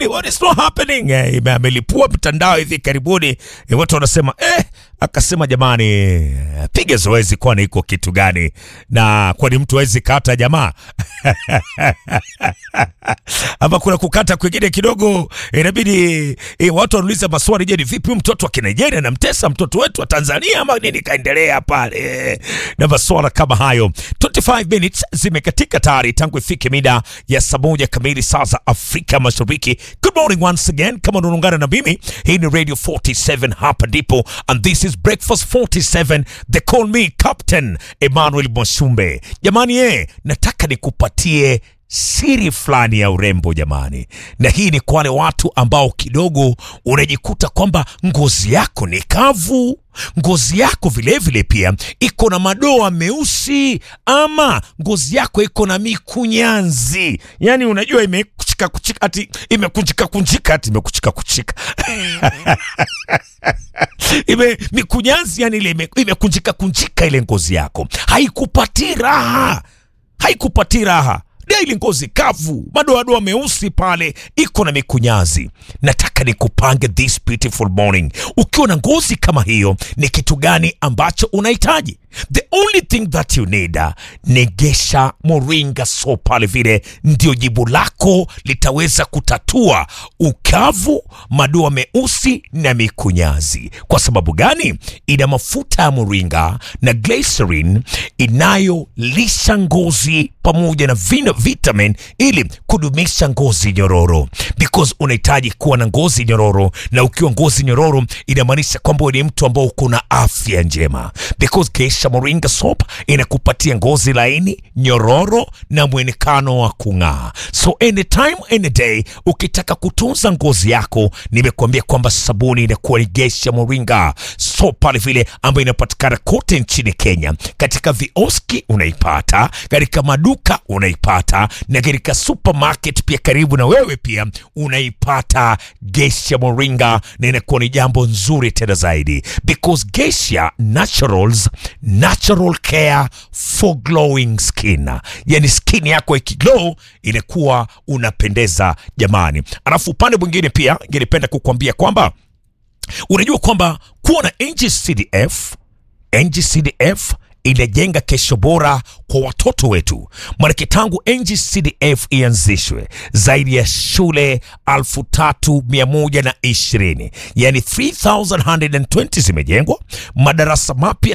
nini what is not happening eh, ime- amelipua mtandao hivi karibuni eh, watu wanasema eh, akasema jamani eh, piga zoezi kwani iko kitu gani na kwani mtu awezi kata jamaa ama kuna kukata kwingine kidogo inabidi eh, watu wanauliza maswali je ni vipi huyu mtoto wa kinigeria namtesa mtoto wetu wa tanzania ama nini kaendelea pale na maswala kama hayo 25 minutes zimekatika tayari tangu ifike mida ya saa moja kamili saa za afrika mashariki good morning once again kama unaungana na mimi hii ni radio 47 hapa ndipo and this is breakfast 47 they call me captain emmanuel mwashumbe jamani eh nataka nikupatie siri fulani ya urembo jamani, na hii ni kwa wale watu ambao kidogo unajikuta kwamba ngozi yako ni kavu, ngozi yako vilevile vile pia iko na madoa meusi, ama ngozi yako iko na mikunyanzi, yani unajua imekuchika kuchika, ati imekunjika kunjika, ati imekuchika kuchika ime mikunyanzi, yani ile ime- imekunjika kunjika, ile ngozi yako haikupati raha haikupati raha daili ngozi kavu madoadoa meusi pale iko na mikunyazi nataka nikupange this beautiful morning ukiwa na ngozi kama hiyo ni kitu gani ambacho unahitaji the only thing that you need uh, ni gesha moringa so pale vile ndio jibu lako litaweza kutatua ukavu madoa meusi na mikunyazi kwa sababu gani ina mafuta ya moringa na glycerin inayolisha ngozi pamoja na vina vitamin ili kudumisha ngozi nyororo because unahitaji kuwa na ngozi nyororo na ukiwa ngozi nyororo inamaanisha kwamba wewe ni mtu ambao uko na afya njema because Geisha Moringa soap inakupatia ngozi laini nyororo na mwonekano wa kung'aa so anytime any day ukitaka kutunza ngozi yako nimekuambia kwamba sabuni inakuwa ni Geisha Moringa soap pale vile ambayo inapatikana kote nchini Kenya katika vioski unaipata katika maduka unaipata na katika supermarket pia karibu na wewe pia unaipata Geisha Moringa na inakuwa ni jambo nzuri tena zaidi because Geisha Naturals natural care for glowing skin, yani skin yako ikiglow inakuwa unapendeza jamani. Alafu upande mwingine pia ningependa kukuambia kwamba unajua kwamba kuwa na NGCDF NGCDF inajenga kesho bora kwa watoto wetu. Maanake tangu NGCDF ianzishwe zaidi ya shule alfu tatu mia moja na ishirini yani 3120 zimejengwa, madarasa mapya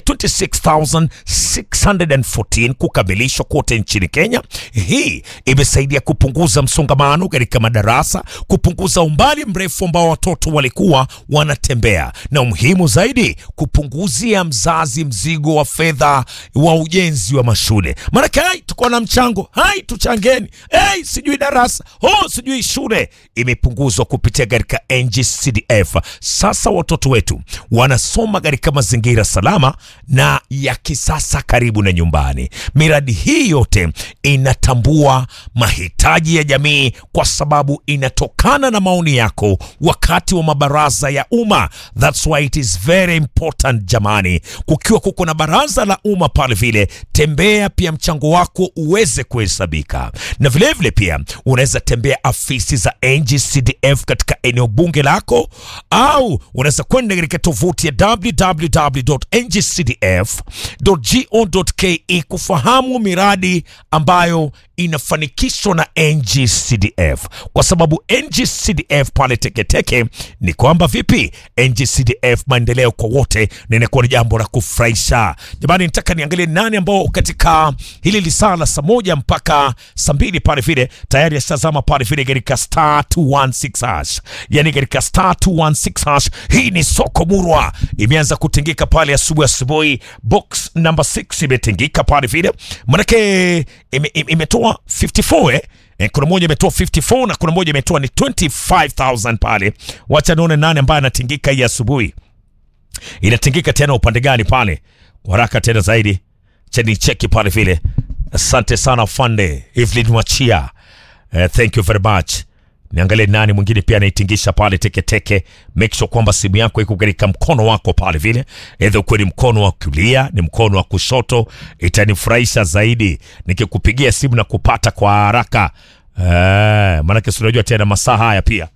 26614 kukamilishwa kote nchini Kenya. Hii imesaidia kupunguza msongamano katika madarasa, kupunguza umbali mrefu ambao watoto walikuwa wanatembea, na umuhimu zaidi, kupunguzia mzazi mzigo wa fedha wa ujenzi wa mashule. Maanake hai tuko na mchango, hai tuchangeni, hey, sijui darasa oh, sijui shule imepunguzwa kupitia katika NGCDF. Sasa watoto wetu wanasoma katika mazingira salama na ya kisasa karibu na nyumbani. Miradi hii yote inatambua mahitaji ya jamii kwa sababu inatokana na maoni yako wakati wa mabaraza ya umma. That's why it is very important jamani, kukiwa kuko na baraza la umma pale vile, tembea pia mchango wako uweze kuhesabika, na vilevile vile pia unaweza tembea afisi za NGCDF katika eneo bunge lako, au unaweza kwenda katika tovuti ya www.ngcdf.go.ke kufahamu miradi ambayo inafanikishwa na NGCDF, kwa sababu NGCDF pale Teketeke ni kwamba vipi, NGCDF maendeleo kwa wote, na inakuwa ni jambo la kufurahisha jamani. Nataka niangalie nani ambao katika hili lisaa la saa moja mpaka saa mbili pale vile tayari ashazama pale vile katika star 216 hash, yani katika star 216 hash. Hii ni soko murwa, imeanza kutingika pale asubuhi asubuhi. Box number 6 imetingika pale vile, manake ime- ime- imetoa 54 eh? Eh, kuna moja imetoa 54 na kuna moja imetoa ni 25000 pale. Wacha nione nani ambaye anatingika hii asubuhi inatingika tena upande gani pale kwa haraka tena zaidi cheni cheki pale vile asante sana fande Evelyn Wachia uh, thank you very much niangalie nani mwingine pia anaitingisha pale teketeke make sure kwamba simu yako iko katika mkono wako pale vile edha ukuwe ni mkono wa kulia ni mkono wa kushoto itanifurahisha zaidi nikikupigia simu na kupata kwa haraka uh, maanake si unajua tena masaa haya pia